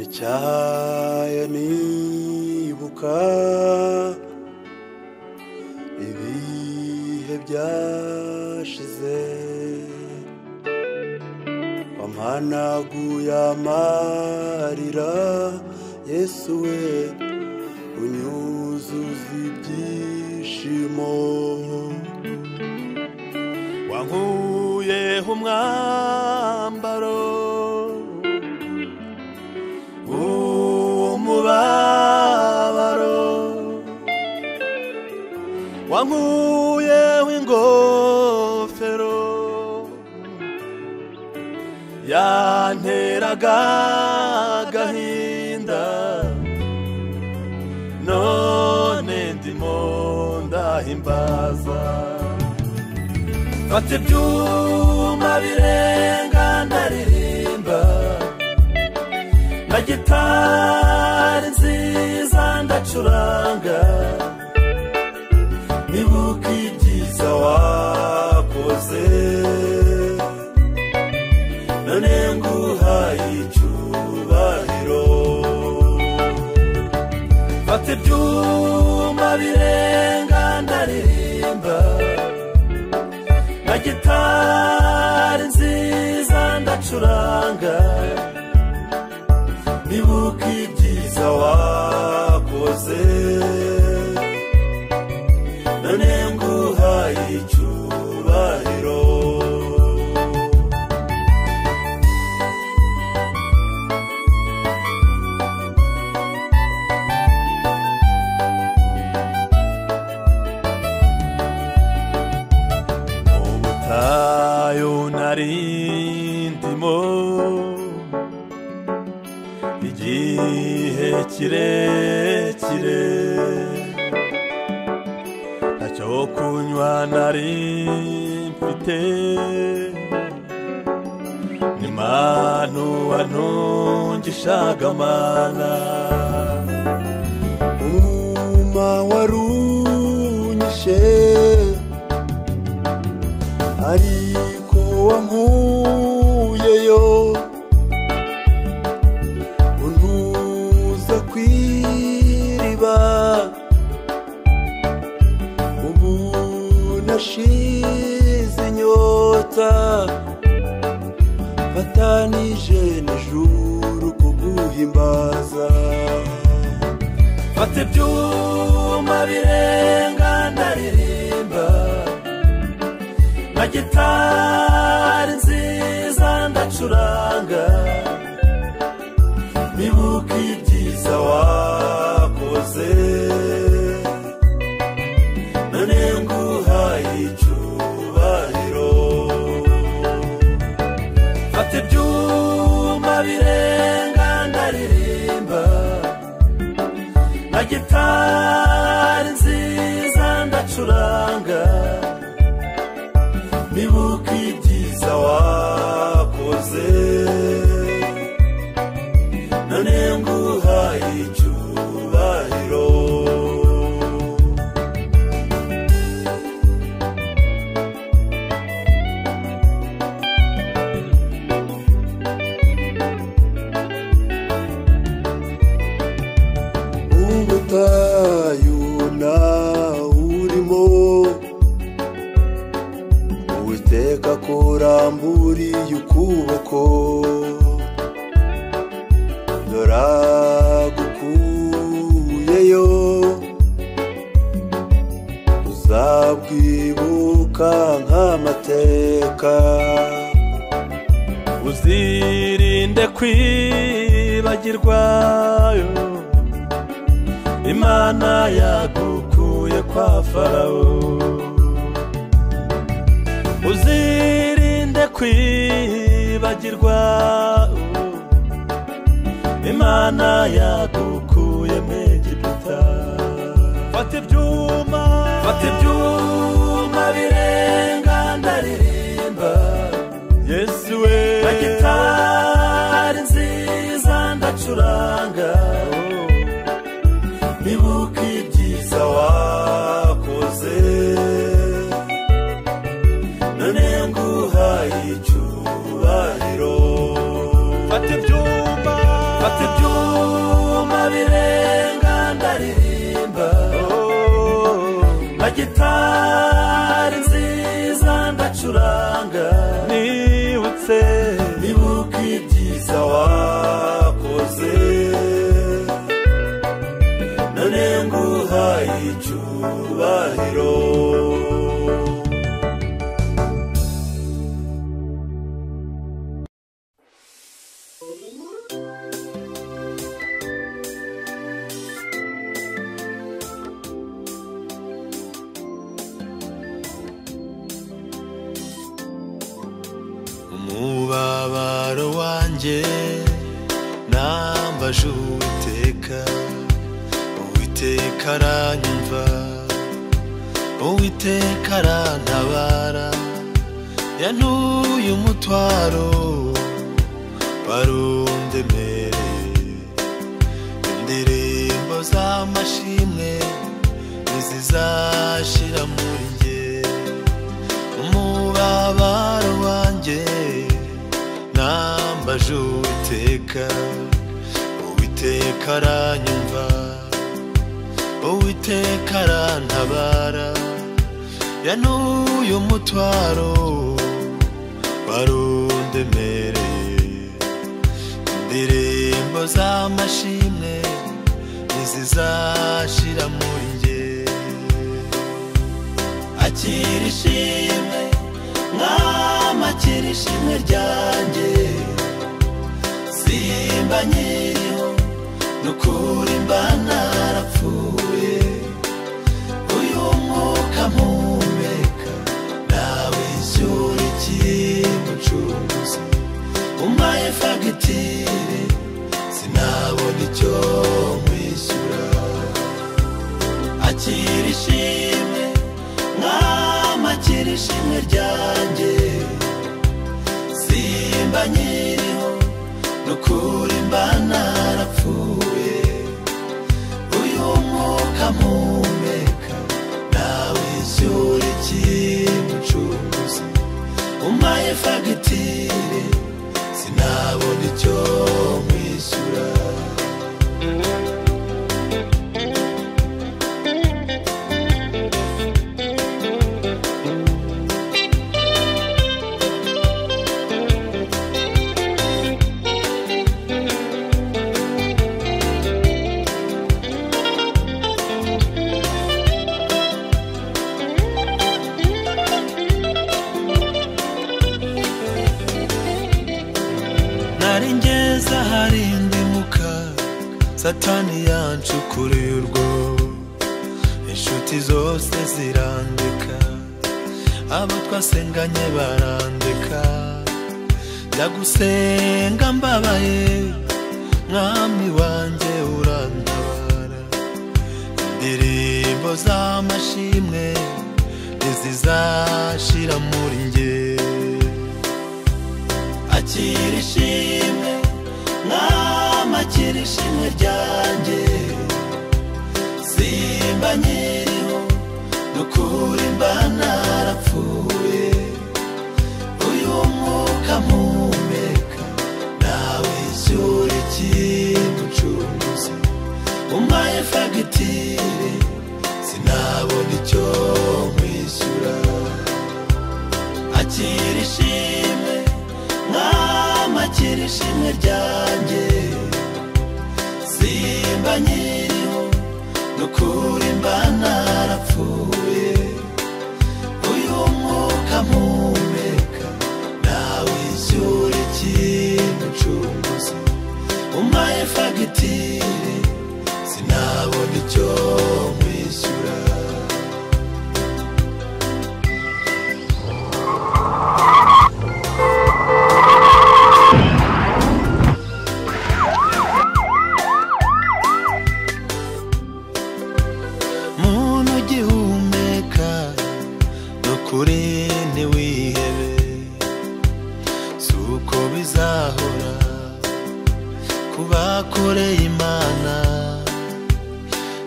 Nicyahaye nibuka ibihe byashize wampanaguye amarira Yesu we unyuzuza ibyishimo wankuyeho umwambaro umubabaro wankuyeho ingofero yanteraga agahinda none ndimo ndahimbaza fata ibyuma birenga ndaririmba na gitari nziza ndacuranga nibuka ibyiza wakoze none nguhaye icyubahiro fata ibyuma birenga ndaririmba na gitari nziza ndacuranga nibuka ibyiza wakoze none nguhaye icyubahiro mu butayu narindimo igihe kirekire ntacyo kunywa nari mfite ni manu wantungishaga amana uma warunyishe ariko wankuyeyo untuza ku iriba ubu nashize inyota fatanije n'ijuru kuguhimbaza fata ibyuma birenga ndaririmba na gitari nziza ndacuranga nibuka ibyiza wakoze none nguhaye icyubahiro fata ibyuma birenga ndaririmba na gitari nziza ndacuranga nibuka ibyiza wakoze none nguhaye icyubahiro ubutayu nawe urimo uwiteka kuramburiye ukuboko doragukuyeyo uzabwibuka nk'amateka uzirinde kwibagirwa imana yagukuye kwa farawo uzirinde kwibagirwa imana yagukuye mu egiputa fata ibyuma fata ibyuma birenga ndaririmba yesu we na gitari nziza ndacuranga nibuka ibyiza wakoze none nguhaye icyubahiro fata ibyuma fata ibyuma birenga ndaririmba na gitari nziza ndacuranga nibutse nibuka ibyiza wakoze none nguhaye icyubahiro umubabaro wanjye nambaje uwiteka uwiteka aranyumva uwiteka arantabara yantuye umutwaro warundemereye indirimbo z'amashimwe ntizizashira muri njye umubabaro wanjye nambaje uwiteka uwiteka aranyumva uwiteka arantabara yanuye umutwaro warundemereye indirimbo z'amashimwe ntizizashira muri njye akira ishimwe mwami akira ishimwe ryanjye simba nyiriho nukuri mba narapfuye uyu mwuka mpumeka nawe icyurikiye mucuruzi umpaye fagitire sinabona icyo mwishyura akira ishimwe mwami akira ishimwe ryanjye simba nyiriho nukuri mba narapfuye uyu mwuka mpumeka nawe izuba ikimucuruzi umpaye fagitire sinabona icyo mwishyura nari ngeze ahari ndimuka satani yancukuruye urwo inshuti zose zirandeka abo twasenganye barandeka njya gusenga mbabaye mwami wanjye urantabara indirimbo z'amashimwe ntizizashira muri njye akira ishimwe mwami akira ishimwe ryanjye simba nyiriho nukuri mba narapfuye uyu mwuka mpumeka nawe icyura ikimucuruzi umpaye fagitire sinabona icyo mwishyura akira ishimwe mwami akira ishimwe ryanjye simba nyiriho nukuri mba narapfuye uyu mwuka mpumeka nawe icyura ikimucuruzi umpaye fagitire sinabona icyo mwishyura muntu ugihumeka nukuri ntiwihebe si uko bizahora kubakoreye imana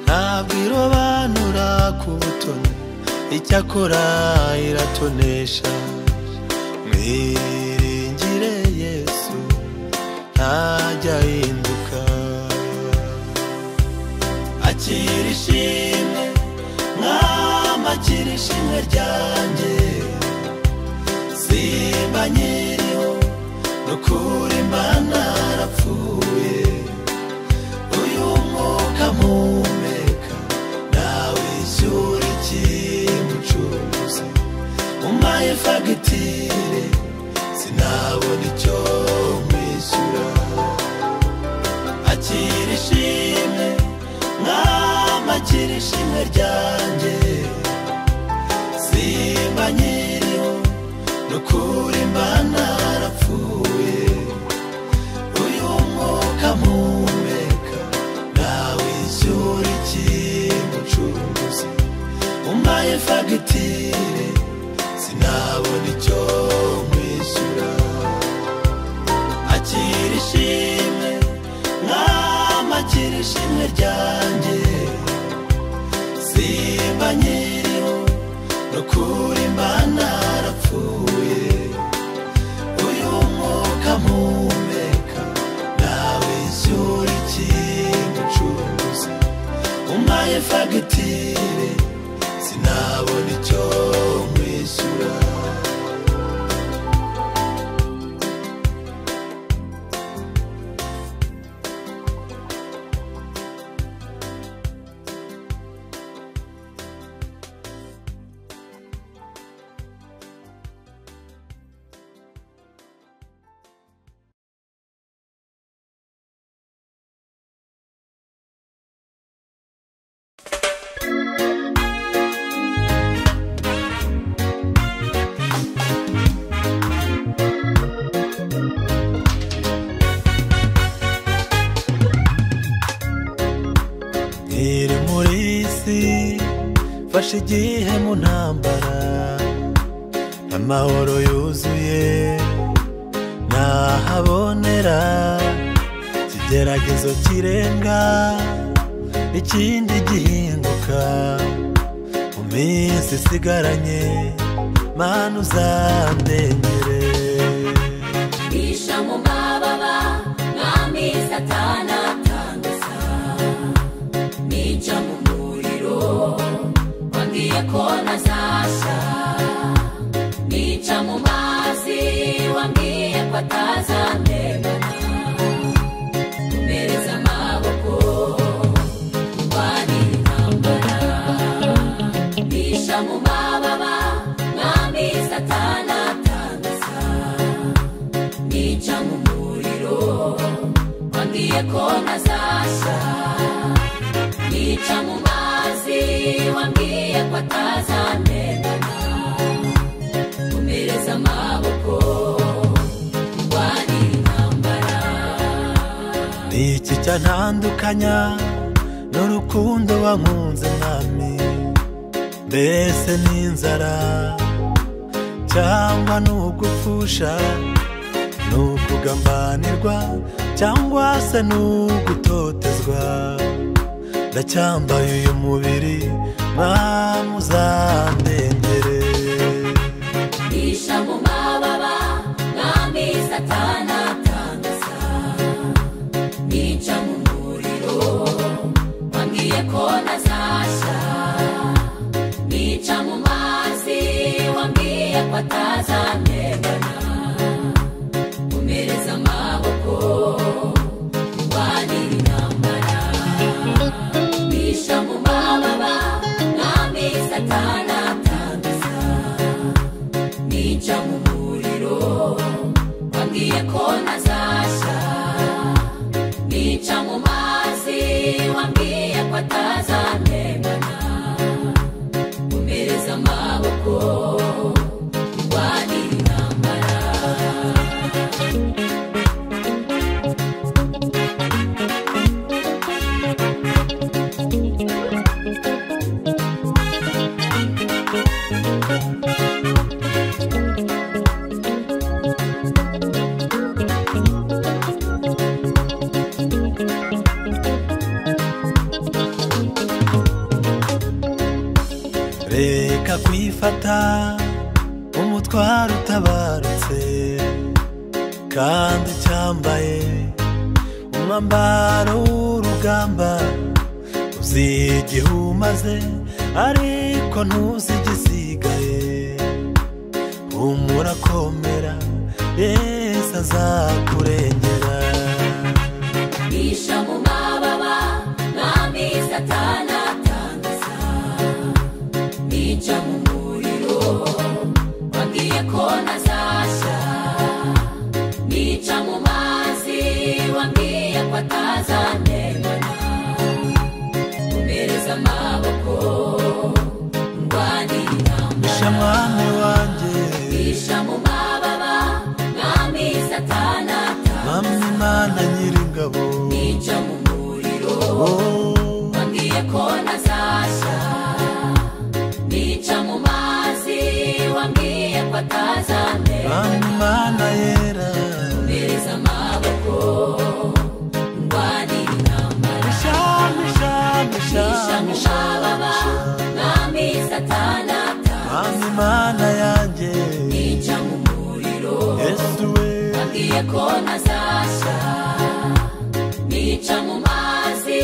nta ntabwo irobanura ku butoni icyakora iratonesha mwiringire yesu ntajya ahinduka akira ishimwe mwami akira ishimwe ryanjye simba nyiriho nukuri imana arapfuye uyu mwuka mpumeka nawe ishyura ikimucuruzi umpaye fagitire sinabona icyo mwishyura akira ishimwe mwami akira ishimwe ryanjye simba nyiriho nukuri imana arapfuye uyu mwuka mpumeka nawe ishyura ikimucuruzi umpaye fagitire sinabona icyo mwishyura akira ishimwe mwami akira ishimwe ryanjye simba nyiriho nukuri imana arapfuye uyu mwuka mpumeka nawe ishyura ikimucuruzi umpaye fagitire sinabona icyo mwishyura Ntiri muri isi mfashe igihe mu ntambara amahoro yuzuye ntahabonera ikigeragezo kirenga ikindi gihinduka mu minsi isigaranye mana uzandengere bisha mu mababa mwami satana atangaza nica mu muriro wambwiye ko ntazasha nica mu mazi wambwiye ko atazandemana umereza amaboko kurwanya intambara bisha mu mababa mwami satana atangaza nica mu muriro wambwiye ko ntazasha nica mu mazi wambwiye ko atazamenana umereza amaboko kurwanya intambara ni iki cyantandukanya n'urukundo wankunze mwami mbese n'inzara cyangwa n'ugupfusha n'ukugambanirwa cyangwa se n'ugutotezwa ndacyambaye uyu mubiri mwami uzandengere Bisha mu mababa mwami satana atangaza nica mu muriro wambwiye ko ntazasha nica mu mazi wambwiye ko atazamenana umereza amaboko kurwanira intambara bisha mu mababa mwami satana atangaza nica mu muriro wambwiye ko ntazasha nica mu mazi wambwiye ko atazamenana umereza amaboko kurwanira intambara kwirinda kuyifata umutwaro utabarutse kandi ucyambaye umwambaro w'urugamba uzi igihe umaze ariko ntuzi igisigaye humura komera yesu azakurengera bisha mu mababa mwami satana atangaza nica mu muriro wambwiye ko ntazashya nica mu mazi wambwiye ko atazanengana umpereza amaboko ndwanira bisha intambara mwami wanjye bisha mu mababa mwami satana atangaza mwami imana nyir'ingabo nica mu muriro Oh, wambwiye ko ntazashya nica mu mazi wambwiye ko atazamera mwami imana yera mpereza amaboko ndwanira intambara bisha bisha nisha bisha mu bisha mababa mwami satana atangaza mwami imana yanjye nica mu muriro yesu we wambwiye ko ntazashya nica mu mazi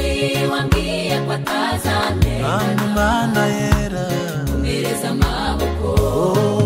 wambwiye ko atazamera mwami imana yera mpereza amaboko Oh,